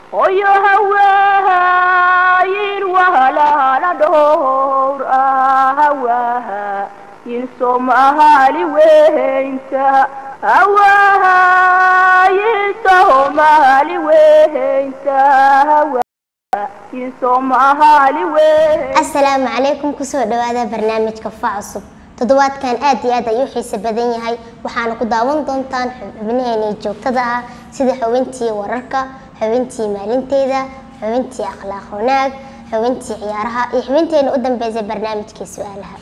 hoyo hawaayin wahalala dhowr ah hawaayin soomaali weynta hawaayin soomaali weynta hawaayin soomaali weynta asalaamu calaykum kusoo dhawaada barnaamijka fa cusub toddobaadkan aad iyo aad ayuu xiise badan yahay waxaana ku daawan doontaan xubnaheenii joogtada ah sida xubintii wararka xubintii maalinteeda xubintii akhlaaq wanaag xubintii ciyaaraha iyo xubinteena u dambeysay barnaamijkii su-aalaha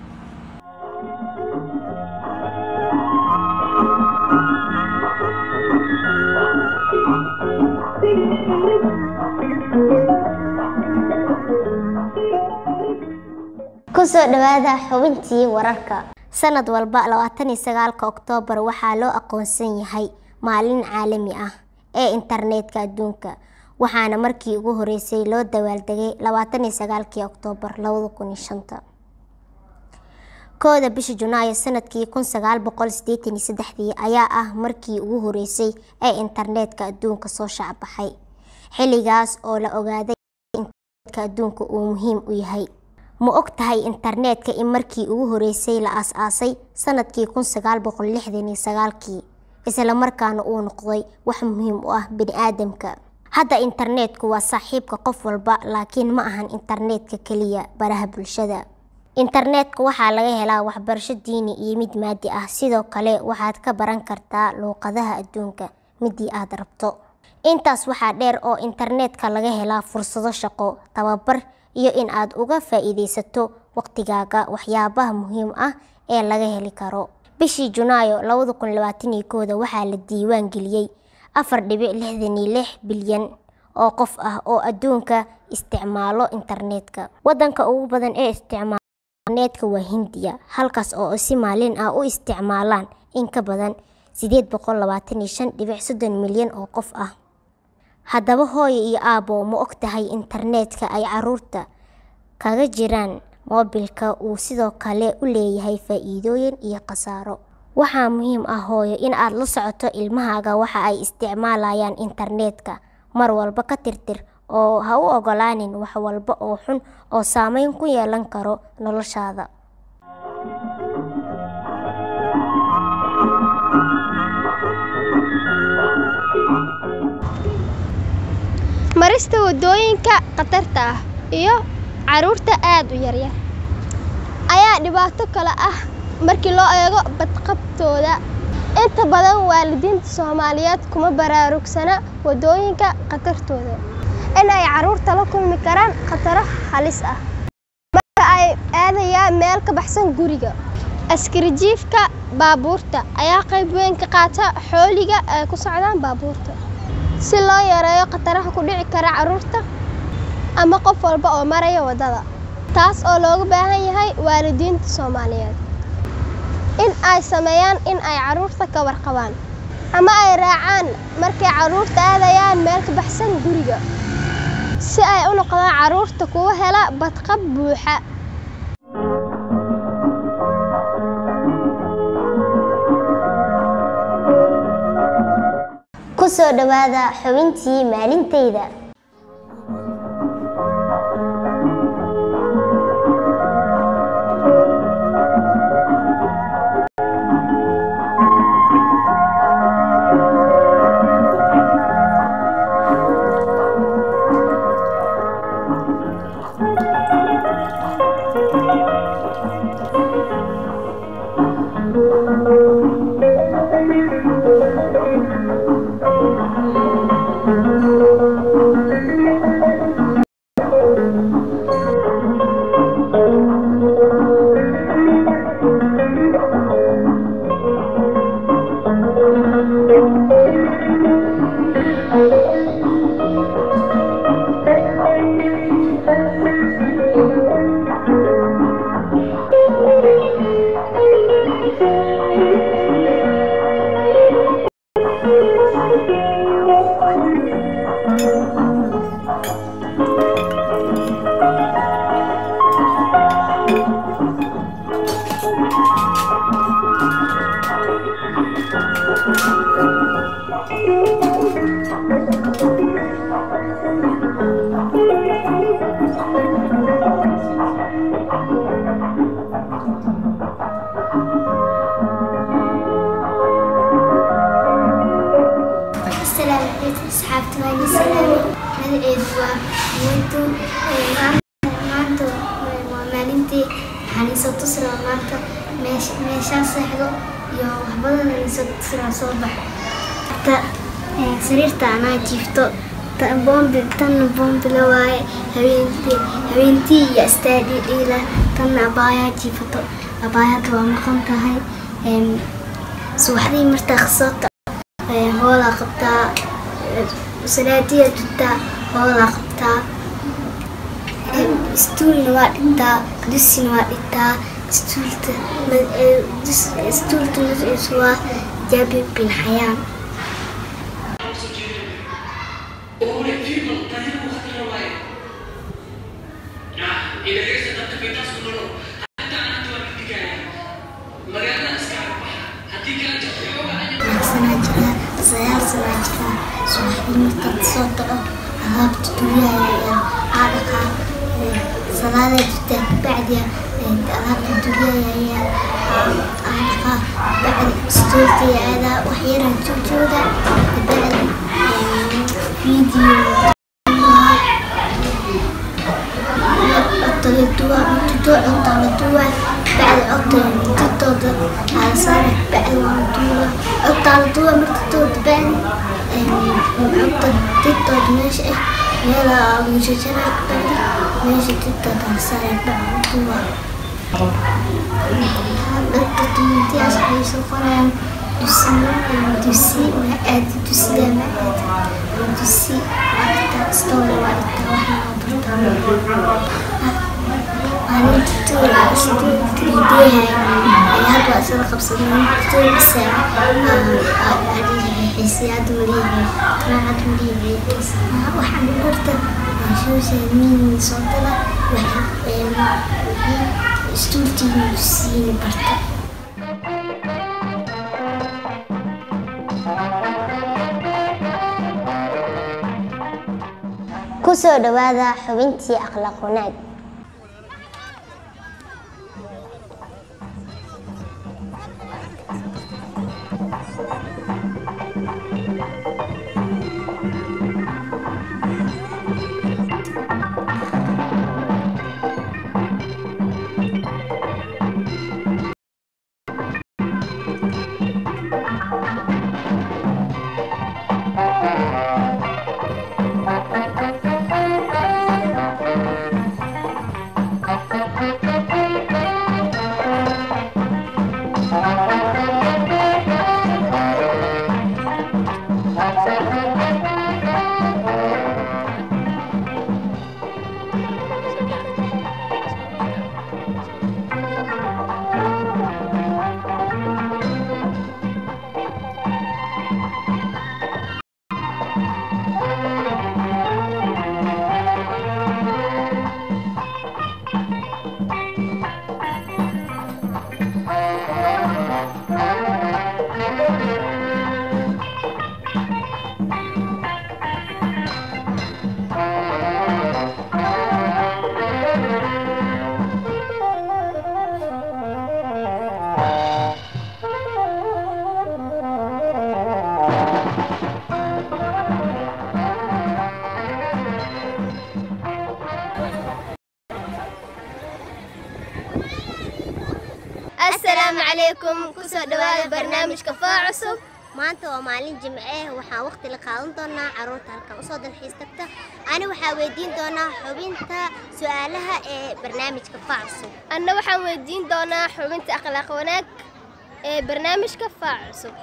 kusoo dhawaada xubintii wararka sanad walba labaatan iyo sagaalka oktoobar waxaa loo aqoonsan yahay maalin caalami ah ee internetka adduunka waxaana markii ugu horeysay loo dawaaldegay labaatan iyo sagaalkii oktoobar labada kun iyo shanta kooda bisha junaayo sanadkii kun sagaal boqol sideetan iyo saddexdii ayaa ah markii ugu horeysay ee internetka adduunka soo shacbaxay xilligaas oo la ogaaday internetka adduunka uu muhiim u yahay ma og tahay internetka in markii ugu horeysay la aas-aasay sanadkii kun sagaal boqol lixdan iyo sagaalkii isla markaana uu noqday wax muhiim u ah bini-aadamka hadda internetku waa saaxiibka qof walba laakiin ma ahan internetka keliya baraha bulshada internetka waxaa laga helaa waxbarasho diini iyo mid maadi ah sidoo kale waxaad ka baran kartaa luuqadaha adduunka midii aad rabto intaas waxaa dheer oo internetka laga helaa fursado shaqo tababar iyo in aad uga faa-iideysato waqtigaaga waxyaabaha muhiim ah ee laga heli karo bishii junaayo labada kun labaatan iyo kooda waxaa la diiwaan geliyey afar dhibic lixdan iyo lix bilyan oo qof ah oo adduunka isticmaalo internetka wadanka ugu badan ee isticmaalo internetka waa hindiya halkaas oo si maalin ah u isticmaalaan in ka badan sideed boqol labaatan iyo shan dhibic soddon milyan oo qof ah haddaba hooyo iyo aabo ma og tahay internetka ay caruurta kaga jiraan moobilka uu sidoo kale u leeyahay faa-iidooyin iyo khasaaro waxaa muhiim ah hooyo in aad la socoto ilmahaaga waxa ay isticmaalayaan internetka mar walba ka tirtir oo ha u ogolaanin wax walba oo xun oo saameyn ku yeelan karo noloshaada marista wadooyinka khatarta ah iyo caruurta aad u yaryar ayaa dhibaato kale ah markii loo eego badqabtooda inta badan waalidiinta soomaaliyeed kuma baraarugsana wadooyinka khatartooda in ay caruurta la kulmi karaan khataro halis ah marka ay aadayaan meel ka baxsan guriga askarijiifka baabuurta ayaa qayb weyn ka qaata xooliga ay ku socdaan baabuurta si loo yareeyo khataraha ku dhici kara caruurta ama qof walba oo maraya waddada taas oo looga baahan yahay waalidiinta soomaaliyeed in ay sameeyaan in ay caruurta ka warqabaan ama ay raacaan markay caruurta aadayaan meel ka baxsan guriga si ay u noqdaan caruurta kuwa hela badqab buuxa kusoo dhawaada xubintii maalinteyda waani salaami magaceedu waa muuntu maanta waa maalintii waxaan isoo tusiraa maanta meeshaa seexdo iyo waxbadan isoo tusiraa soo bax ta sariirta anaa jiifto bombi tanna bombi la waaye habeentii habeentii iyo astaadhi dhiila tanna abaayaa jiifato abaayada waa maqan tahay subaxdii martaa khasoota hoolaa qabtaa salaadiya dutaa hoolaa qabtaa istuulna waa dhigtaa dusina waa dhigtaa istuulta istuulta magaciisu waa jaabi bin xayaan sanaa jiraa sagaal sanaa jiraa subaxdii markaad soo taco alaabta duryahaya aa dhaqaa salaada jirtaa kabacdiya alaabta duryahaya aa dhaqaa bacdi istooltaya aadaa wax yaraan joojooga kabacdi video codta la duwaa cuntudo cuntaa la duwaa bacdi codta titooda ala saara bacdi waa la duwaa codtaa la duwaa martitooda bacdi codta titooda meesha ah meela lagu jajaraa bacdi meesha titooda la saara bacdi la duwaa dadka tumintiyaas waxay soo qorayaan dusi dusi ma aadi dusiga ma aadi dusi waa story waa dhigtaa waxaa bartaa hadda isla qabsadeen bisa xiisiyaad maliyahay qiraacad maliyahay waxaan barta social media soo gala istuultiina siina barta ku soo dhowaada xubintii akhlaaq wanaag asalaamu calaykum kusoo dhawaada barnaamijka faa cusub maanta waa maalin jimce ah waxaan waqti la qaadan doonaa caruurta halkan usoo dalxiis tagta ani waxaa weydiin doonaa xubinta su-aalaha ee barnaamijka facsu anna waxaan weydiin doonaa xubinta akhlaaq wanaag ee barnaamijka faa cusub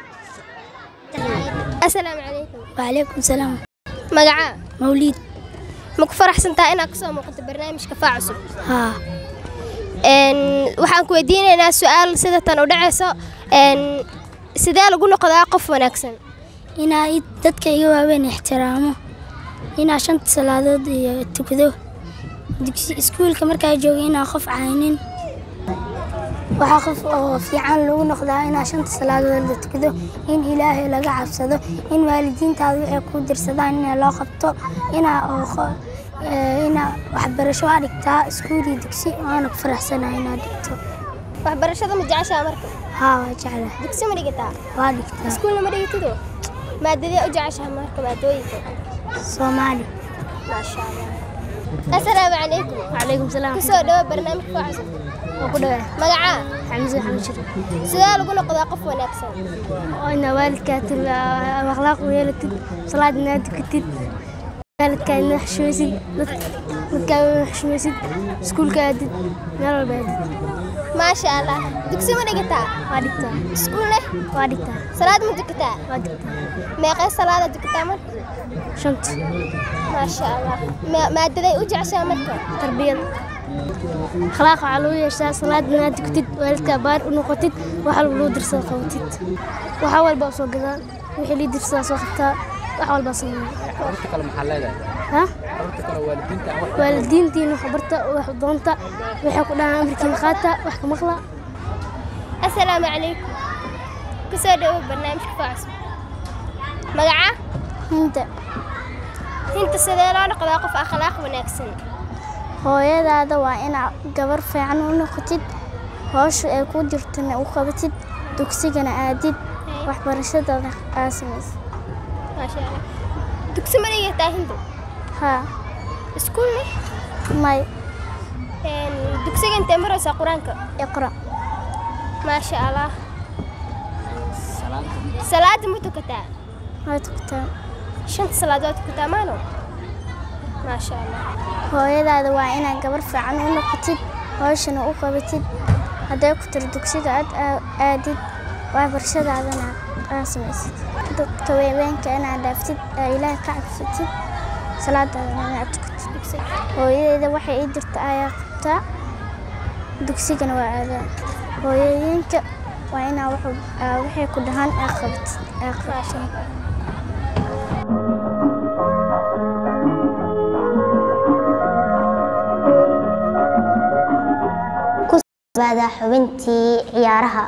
asalaamu calaykum وعليكم السلام magacaa موليد ma ku faraxsantaha inaad kasoo muuqato barnaamijka faa cusub ها Een, waxaan ku weydiinaynaa su-aal sida tan u dhacayso een, sidee lagu noqdaa qof wanaagsan inaa id- dadka iga waaweyn ixtiraamo inaa shanta salaadood iyo tukado dugsi iskuulka markaa jooga inaa qof caynin waxaa qof oo fiican lagu noqdaa inaa shanta salaadood la tukado in ilaahay laga cabsado in waalidiintaada waxay kuu dirsadaan inaa loo qabto inaa oo qo- ee, inaa waxbarasho aa dhigtaa iskuul iyo dugsi waana ku faraxsanahay inaa dhigto waxbarashada ma jeceshaa marka haa waa jeclahay dugsi ma dhigataa waa dhigtaa iskuulna ma dhigatido maadadee u jeceshahay marka maadooyinka soomaali maasha allah assalaamu calaykum calaykum salaam kusoo dhawo barnaamijka waa cusub waa ku dhawaa magacaa xamse xamshir sidee lagu noqdaa qof wanaagsan oo ina waalidkaa til akhlaaq u yeelatid salaad inaad dukatid waalidkaa ina xushmaysid dadkaa ina xushmaysid iskuulka aadid meel walba aadid maasha allah dugsi ma dhigataa waa dhigtaa iskuul leh waa dhigtaa salaad ma dukataa waa dhigtaa meeqee salaada dukataa marka shanta maasha allah Ma- maadaday u jeceshahay marka tarbiyad akhlaaq waxaa lagu yeeshaa salaad inaad dukatid waalidkaa baar u noqotid wax walba loo dirsada qabatid waxa walba u soo gadaa wixii lii dirsadaa soo qabtaa wax walbaa sameeya carruurta kale maxaa leedahay ha carruurta kale waalidiinta aan wax waalidiintiin wax barta wax doonta waxay ku dhahaan amarkiina qaata wax ka maqla assalaamu calaykum kusoo dhawo barnaamijka waa cusub magacaa hinta hinta sidee loo noqdaa qof akhlaaq wanaagsan hooyadaada waa inaad gabar fiican u noqotid howsha ay ku jirtana u qabatid dugsigana aadid waxbarashadaada aa samaysid maasha allah dugsi ma dhigataa hindu haa iskuul leh may Een, dugsiga intee maraysaa qur-aanka iqra maasha allah salaanta salaada ma tukataa waa tukataa shanta salaadood tukataa maano maasha allah hooyadaada waa inaad gabar fiican u noqotid howshana u qabatid hadday ku tiro dugsiga aad aa- aadid waxbarashadaadana aa samaysid dadka weebeenka inaad dhaaftid aa ilaah ka cabsatid salaadaadana inaad tukatid dugsiga hooyadeeda waxay ii dirta ayaa qabtaa dugsigana waa aadaa hooyooyinka waa inaa wuxuu- aa waxay ku dhahaan aa qabatid aa qabatid baada xubintii ciyaaraha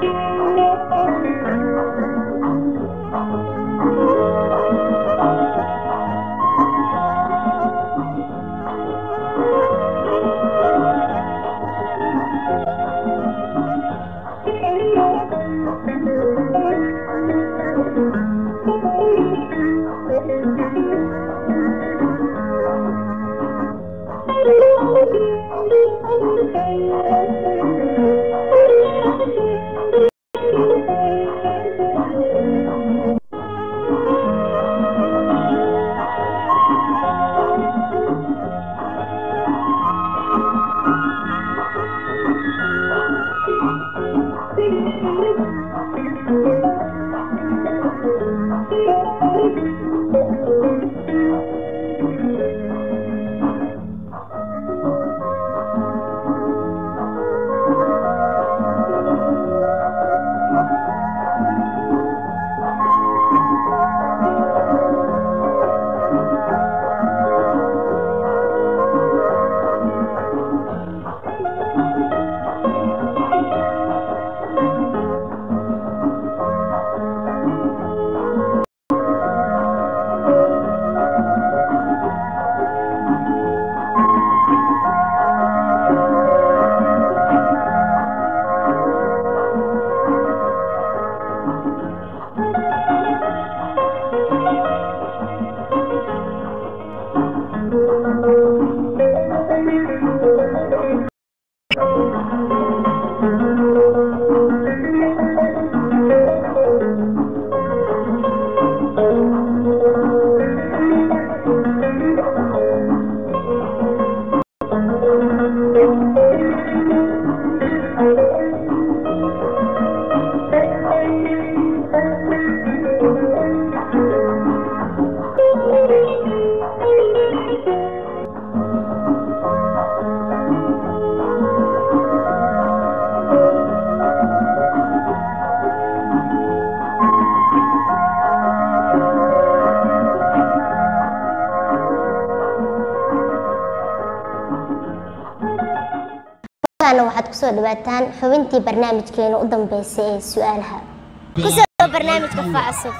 markaana waxaad kusoo dhawaataan xubintii barnaamijkeena u dambeysay ee su-aalaha kusoo dhawo barnaamijka faacusub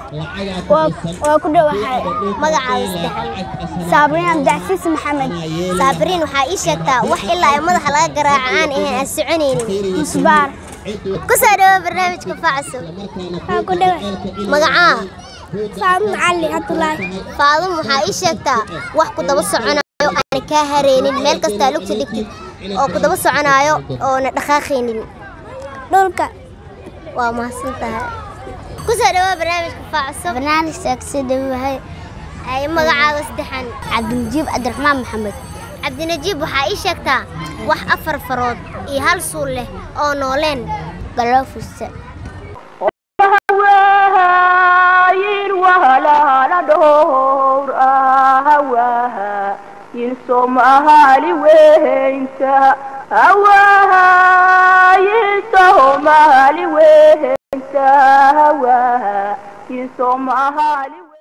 waa ku dhowahay magacaada saddexan saabriin abdicasiis maxamed saabiriin waxaa ii sheegtaa wax ilaa ay madaxa laga garaaco aan ahayn aan soconaynin musbaar kusoo dhawo barnaamijka faacusub waa ku dhowahay magacaa faadun cali cabdulaahi faadum waxaa ii sheegtaa wax ku daba soconayo aan kaa hareynin meel kastaa lugta dhigtid oo ku daba soconaayo oona dhaqaaqaynin dhulka waa mahadsan tahay kusoo dhawaa barnaamijka faacusub barnaamijka kasoo dhowahay ay magacaaga saddexan cabdinajiib cabdiraxmaan maxamed cabdinajiib waxaa ii sheegtaa wax afar farood iyo hal suul leh oo nooleen galoofusa hawaayin wahalahana dhowr hawaha yin soomahali weynta hawahayin soomahali weynta hawaha yin soomahali